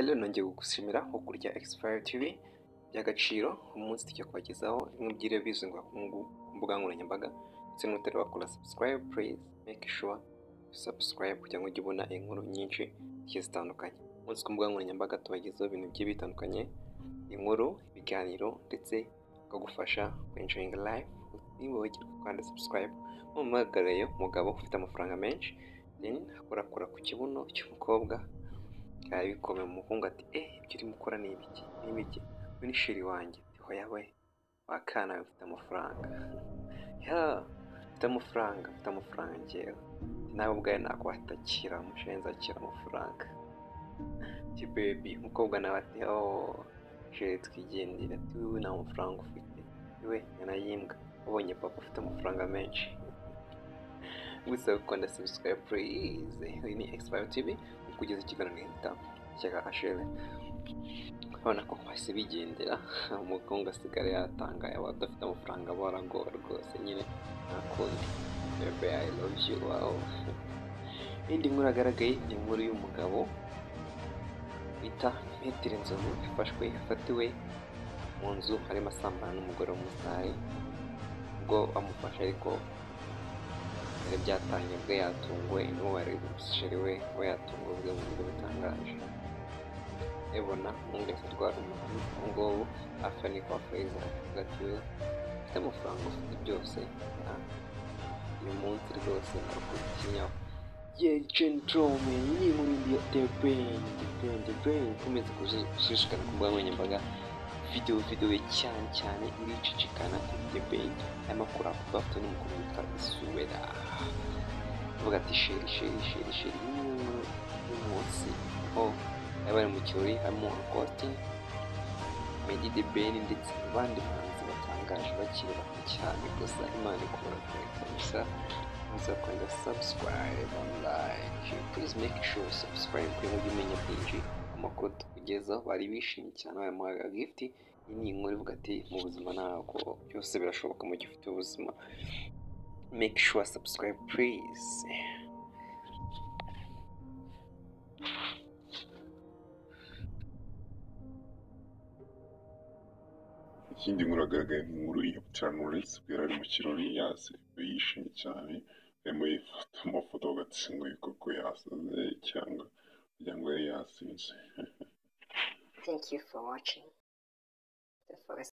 rero nongeye kugushimira nko kurya Expire TV by'agaciro umunsi tujya kubagezaho bimwe byiriwe bizwi ku mbuga nkoranyambaga ndetse n'utari wakora subscribe please make sure you subscribe kugira ngo ujye ubona inkuru nyinshi zigiye zitandukanye umunsi ku mbuga nkoranyambaga tubagezaho ibintu bigiye bitandukanye inkuru ibiganiro ndetse bikagufasha kwinjiringa live ntibibagirwe kandi subscribe mumuhamagarayo umugabo ufite amafaranga menshi then akorakora ku kibuno cy'umukobwa yabikomeye umuhungu ati eh ibyo urimo ukora ni ibiki ni ibiki we ni sheri wanjye hoya we wakana we ufite amafaranga ya ufite amafaranga ufite amafaranga ngewe nawe ubwawe nakwatakira umushenzi akira amafaranga kibebi umukobwa nawe ati oh sheri twigendera ati wowe nta mafaranga ufite iwe yanayimbwa ubonye papa ufite amafaranga menshi gusa ukunda subscribe please iyi ni expire tv kugeza ikiganiro gihita cya ashele urabona ko hasi bigendera umukungu asigara yatangaye abadafite amafaranga baragowe rwose nyine ntakundi bebe i love you wow indi nkuru yagaragaye ni inkuru y'umugabo bita metero inzovu yafashwe yafatiwe mu nzu arimo asambana n'umugore w'umusitari ubwo amufashe ariko byari byatangiye ubwo yatunguwe n'uwari umusheri we we yatunguwe ubwo mu buryo butangaje ebona mwungeze atwara umuntu ubu ngubu hafi ni kwa feza avuga ati we ufite amafaranga ufite byose uyu munsi rwose nakurikiyeho ye jentrome ni muri ndi the brain the brain the brain ukomeze gushishikara ku mbuga nkoranyambaga videwo videwo cyane cyane iricicikana the brain arimo akora avuga afite n'umukobwa witwa isuwera avuga ati sheri sheri sheri sheri y'umunsi aho bari bari mu kirori harimo akote medi de beni ndetse abandi bahanzi batangaje bakiri bato cyane gusa imana ikora kureka gusa muza kwenda subscribe and like please make sure subscribe kugira ngo umenya byinshi amakuru tukugezaho bari bishimye cyane bayamuhaga gift iyi ni inkuru ivuga ati mu buzima ntabwo byose birashoboka mu gihe ufite ubuzima make sure subscribe please ikindi nkuru yagaragaye ni inkuru ya Knowless ubwo yari ari mu kirori yasetse yishimye cyane arimo yifata amafoto agatsi ngo koko yasaze cyangwa kugira ngo yari yasinze Thank you for watching. The forest.